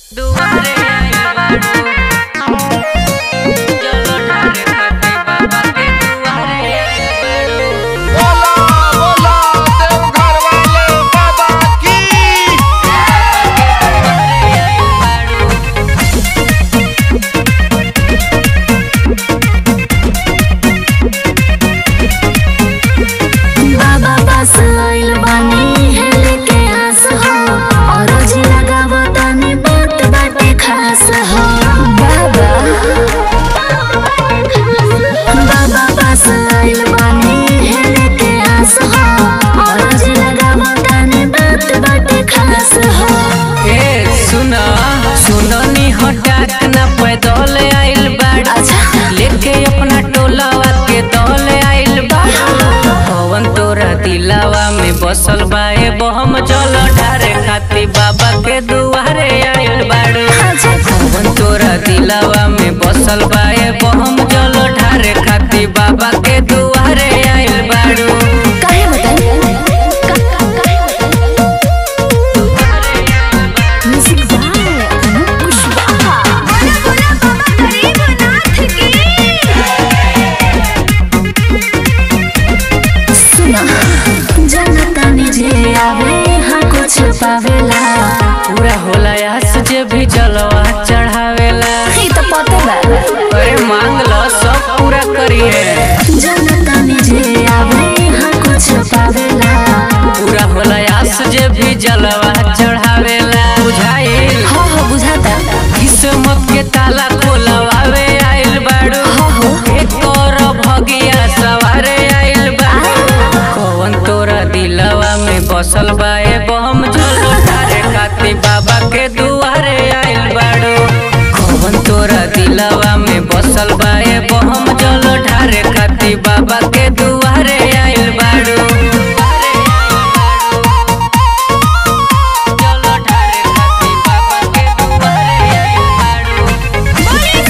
दुआरे आइल बाड़ू चलो ठारे खाती बाबा के दुआरे आइल बाड़ू बोला बोला देवघर वाले बाबा की दुआरे आइल बाड़ू बाबा पास आइल बानी हेले के आस हो और जी लगावो तानी बात बाटे खास हो बाबा बाबा पास आइल बानी हेले के आस हो और जी लगावो तानी बात बाटे खास हो ए सुना सुनो नी हटाक ना पैदल आइल बाड़ू अच्छा। लेके अपना टोलावा के दल आइल बाड़ू पवन तोरा दिलावा में बसल बा ए बहम चल ठारे खाती बाबा के दुआरे आइल बाड़ू पवन तोरा दिलावा में बसल बा ए बहम चल ठारे खाती बाबा के दुआरे आइल बाड़ू काहे बताई म्यूजिक बाय अनूप कुशवाहा सुना जनता निजे आवे हाँ कुछ पावेला पूरा होला आस जे भी जलवा चढ़ावेला ई तो पता बा अरे मांग लो सब पूरा करिए जनता निजे आवे हाँ कुछ पावेला पूरा होला आस जे भी जलवा चढ़ावेला बुझाइल हो हो बुझाता किस्मत के ताला खोलवावे आइल बाड़ू एक और भगिया सवारे आइल बाड़ू कौन तोरा दिलवा में बसल बा ए बम चलो तारे खाती बाबा के दुआरे आइल बाड़ू कौन तोरा दिलवा में बसल बा ए बम चलो ठारे खाती बाबा के दुआरे आइल बाड़ू चलो ठारे खाती बाबा के दुआरे आइल बाड़ू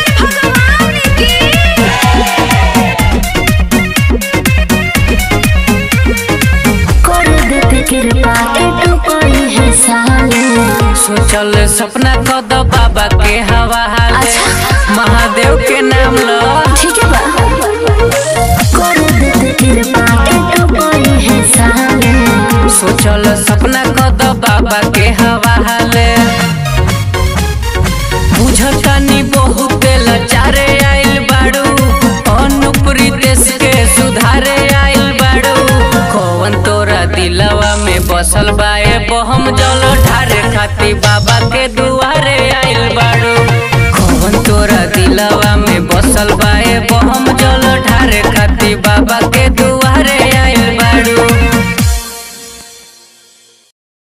कर देते कृपा एटू कोई है साले सोचल सपना कद बाबा के हवाले अच्छा। महादेव के नाम लो ठीक है बा कर देते कृपा एटू कोई है साले सोचल सपना कद बाबा के हवाले बुझतानी बहुत लाचारे आइल बाड़ू अनुप्री देश के सुधारे आइल बाड़ू कौन तोरा दिलवा में बसल बा ए बहम जल